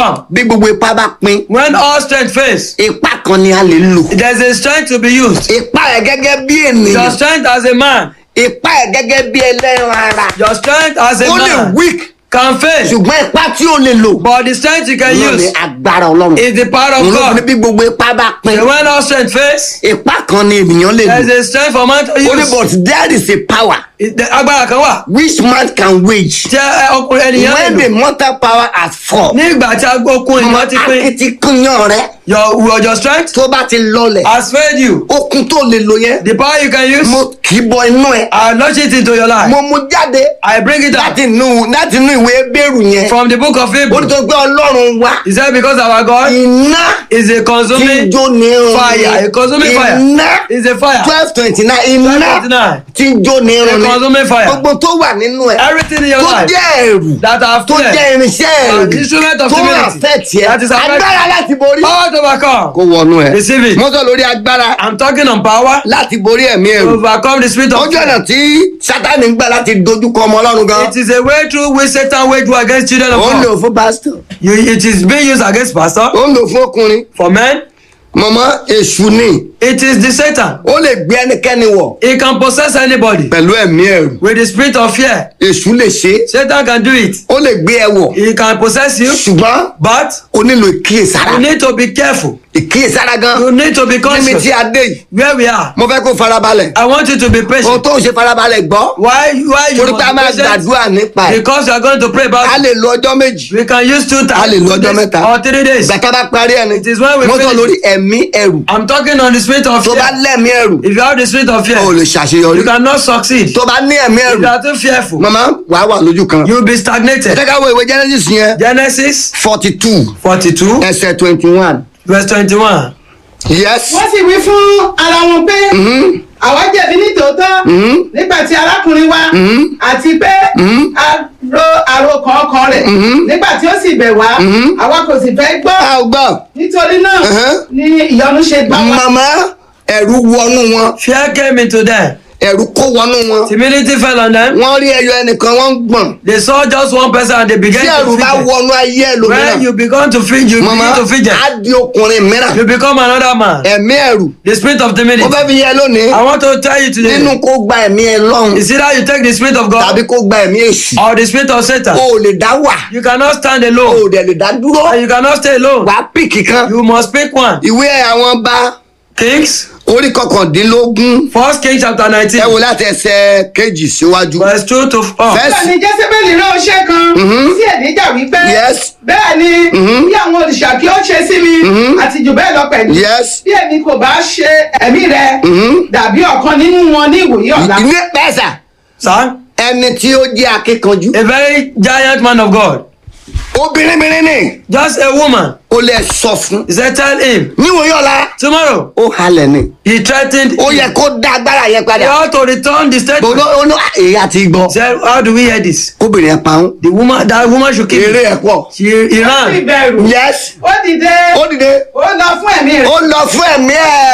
come. bí gbogbo ipá bá pín When all strength fails, ipá kan ni a lè lò there's a strength to be used. ipá ẹ̀ gẹ́gẹ́ bí Your ènìyàn strength as a man, ipá ẹ̀ gẹ́gẹ́ bí ẹlẹ́ran ara your strength as a ó lè man weak can fail. ṣùgbọ́n ipá tí ó lè lò But the strength you can náà ni use agbára ọlọ́run is the power of òun ló fi ní God. bí gbogbo ipá bá pín And when all strength fails, ipá kan ni ènìyàn lè lò there's a strength for man to ó ní use. but there is a power It- the Agbára kan wà. which man can wage Tí ẹ- ọkùnrin ènìyàn lè when lò. the mortal power has fall Ní ìgbà tí okun ọmọ ènìyàn ti pín, akitiyan rẹ your your your strength tó bá ti lọlẹ̀ has failed you. okun tó lè lò yẹn The power you can use, mo kì í bọ inú ẹ I launch it into your life. mo mú jáde I bring it láti out inú láti inú ìwé bẹ́rù yẹn from the book of ó Hebrew. ní tó gbé ọlọ́run wá He said because our God iná is a tí ń consuming jó ní irun fire. A consuming fire. iná Is a fire. twelve twenty nine iná 12:29. tí ń jó ní irun A consuming fire. gbogbo tó wà nínú ẹ Everything in your tó life jẹ́ ẹ̀rù that have tó fear, jẹ́ irinṣẹ́ An instrument ẹ̀rù of tó divinity. wà fẹ́ tiẹ̀ That is affect- agbára láti borí power to overcome. kó wọnú ẹ Receive it. mo sọ lórí agbára I'm talking on power láti borí ẹ̀mí to ẹ̀rù overcome the spirit of ojú ọ̀nà fear. tí sátani ń gbà láti dojúkọ ọmọ ọlọ́run gan It is a way through which Satan wage war against children of ó ń lò God. fún pásítọ̀ You, it is being used against pastor ó ń lò fún ọkùnrin for men. mọ̀mọ́ èṣù ni It is the Satan. ó lè gbé ẹnikẹ́ni wọ̀ He can possess anybody pẹ̀lú ẹ̀mí ẹ̀rù with the spirit of fear. èṣù lè ṣe é Satan can do it. ó lè gbé ẹ wọ̀ He can possess you, ṣùgbọ́n but ó nílò ìkíyèsára you need to be careful. ìkíyèsára gan You need to be níbi conscious tí a dé yìí where we are. mo fẹ́ kó farabalẹ̀ I want you to be ohun patient. tó ń ṣe farabalẹ̀ gbọ́ Why? Why you torí pé a máa must be patient? gbàdúrà nípa ẹ̀ Because you are going to pray a about it. lè lo ọjọ́ méjì We can use two a lè times lo ọjọ́ mẹ́ta or three days. ìgbà tá a bá parí ẹni It is when we mo sọ finish. lórí ẹ̀mí ẹ̀rù I'm talking on the spirit of tó bá fear. lẹ́mí ẹ̀rù If you have the spirit of o fear, lè ṣàṣeyọrí you cannot succeed. tó bá ní ẹ̀mí If ẹ̀rù you are too fearful, màmá wàá wà lójú kan you will be stagnated. ẹ ká wo ìwé genesis yẹn Genesis forty two 42, ẹsẹ̀ twenty one verse 21. yes wọ́n sì wí fún ara wọn pé àwa jẹ̀bi nítòótọ́ nígbà tí arákùnrin wa àti pé a ro àròkàn ọkàn rẹ̀ nígbà tí ó sì bẹ̀ wá àwa kò sì fẹ́ gbọ́ a ò gbọ́ nítorí náà Mhm. ni ìyọnu ṣe gbà wá. màmá ẹ̀rù wọnú wọn Fear came into them. ẹ̀rù kó wọnú wọn Timidity fell on them. wọ́n rí ẹyọ ẹnìkan wọ́n ń gbọ̀n They saw just one person and they began tí to ẹ̀rù bá fidget. wọnú ayé When ẹlòmíràn you begin to fidget, you màmá begin to fidget. á di ọkùnrin mìíràn You become another man. ẹ̀mí ẹ̀rù The spirit of mo timidity. fẹ́ fi yẹ lónìí I want to tell you today. nínú kó gba ẹ̀mí ẹ lọ́hùn Is either you take the spirit of tàbí God kó gba ẹ̀mí èṣù or the spirit of Satan. o ò lè dá wà You cannot stand o ò alone dẹ̀ lè dá dúró and you cannot stay alone. wà á pìkì kan You must pick one. ìwé àwọn bá Kings, orí kọkàndínlógún First Kings chapter ẹ 19, wò láti ẹsẹ̀ kejì síwájú verse 2 to 4. Verse- bẹ́ẹ̀ ni jésébélì rán oṣẹ́ kan sí èdíjà wípé Yes. bẹ́ẹ̀ ni bí àwọn òrìṣà kí ó ṣe sí mi àti jù bẹ́ẹ̀ lọ pẹ̀lú yes bí èmi kò bá ṣe ẹ̀mí rẹ dàbí ọ̀kan nínú wọn ní ìwòye ọ̀la. ní pẹ́sà Sir, ẹni tí ó jẹ́ akíkanjú a very giant man of God, obìnrin mìíràn ni just a woman, ó lè sọ fún he said, Tell him, níwòye ọ̀la tomorrow, ó halẹ̀ ni he threatened, ó him. yẹ kó dá agbára yẹn he padà ought to return the statement. gbogbo ó ní èyí àti gbọ́ He said, How do we hear this? kóbìnrin ẹ̀ pa ń The woman, that woman should kill eré him. ẹ̀ pọ̀ She he ó ran. sì bẹ̀rù yes ó dìde ó dìde ó lọ fún ẹ̀mí rẹ̀. ó lọ fún ẹ̀mí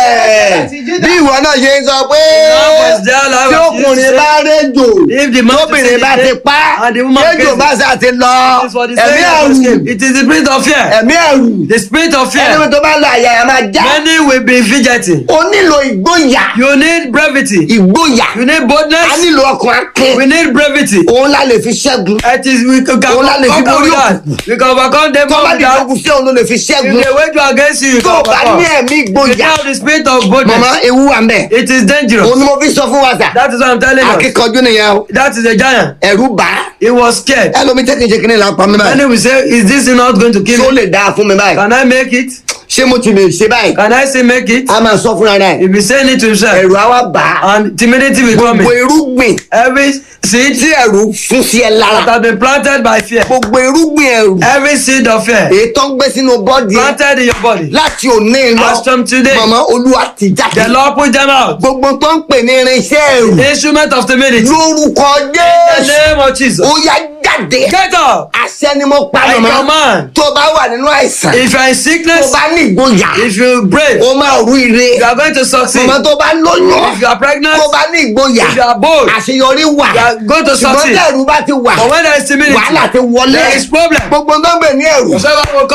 ẹ̀ bí ìwọ náà ṣe ń sọ pé Now was there, like tí what you ọkùnrin say. bá réjò If the man tóbìnrin bá ti pa and the woman réjò kills bá him. sà ti lọ It is for the ẹ̀mí sake of ẹ̀rù escape. It is the spirit of fear. ẹ̀mí ẹ̀rù The spirit of ẹni fear. tó bá lọ àyà ẹ̀ máa já Many will be fidgeting. ó nílò ìgboyà You need brevity. ìgboyà You need a boldness. nílò ọkàn akin We need brevity. òun la lè fi ṣẹ́gun It is we can Òun la lè fi overcome borí that. We can overcome them tó all bá with di that. ogun sí òun ló lè fi If ṣẹ́gun they wage war against you, you tó can bá ní overcome. ẹ̀mí If you ìgboyà have the spirit of mọ̀mọ́ boldness, ewu wà mẹ́ it is dangerous. òun ni mo fi sọ fún wa sà That is what I'm telling you. akíkanjú nìyẹn o That is a giant. ẹ̀rù bá He was scared. ẹlòmí tẹ́kìnṣe kìíní là ń pa mí And báyìí he will say, Is this not going to kill tó me? lè dáa fún mi báyìí Can I make it? ṣé mo ti lè ṣe báyìí Can I say make it? a máa sọ fúnra rẹ̀ He'll be saying it to himself. ẹ̀rù á wá bá a And timidity will come gbogbo in. irúgbìn Every seed tí ẹ̀rù fún sí ẹ that lára has been planted by fear, gbogbo irúgbìn ẹ̀rù every seed of fear èyí tó ń gbé sínú bọ́ọ̀dì ẹ planted in your body, láti òní lọ as from today, mọ̀mọ́ olúwa ti jáde the Lord put them out. gbogbo tó ń pè ní irinṣẹ́ ẹ̀rù The instrument of timidity. In lórúkọ the jésù name of Jesus. ó yá jáde Get up. àṣẹ ni mo pa I mọ̀mọ́ command. tó bá wà nínú àìsàn If you are in tó sickness, bá ní ìgboyà if you brave, ó máa rú ire you are going to succeed. mọ̀mọ́ tó bá lóyún If you are pregnant, tó bá ní ìgboyà if you are bold, àṣeyọrí wà you are going to ṣùgbọ́n succeed. tí ẹ̀rù bá ti wà But when there is timidity, wàhálà ti wọlé there is problem. gbogbo tó ń gbè ní ẹ̀rù Whosoever will